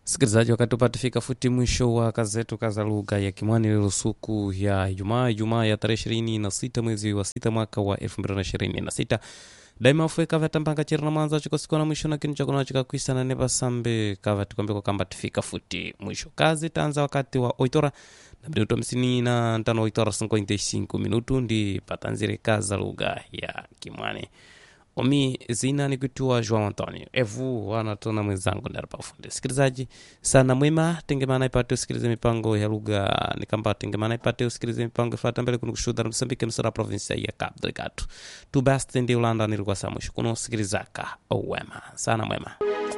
Msikilizaji, wakati upatifika futi mwisho wa kazi zetu kaza lugha ya Kimwani leo siku ya Ijumaa, Ijumaa ya tarehe ishirini na sita mwezi wa sita mwaka wa elfu mbili na ishirini na sita daima ufika vatambanga chiri na mwanzo chikosikona mwisho na kinu chakona chikakwisa na nepa sambe kava tikwambeko kamba tifika futi mwisho kazi tanza wakati wa oitora na minuto hamsini na ntano oitora 55 minutu ndi patanzire kaza lugha ya Kimwani omi zina ni kutua João Antonio evu wanatona mwenzangu ndari pafundi sikilizaji sana mwema tengemana ipate usikilize mipango ya lugha nikamba tengemana ipate usikilize mipango ifata mbele kuno kushuda na msambike msara provinsia ya Cabo Delgado tu basi ndi ulanda nilikuwa saa mwisho kuno usikilizaka owema sana mwema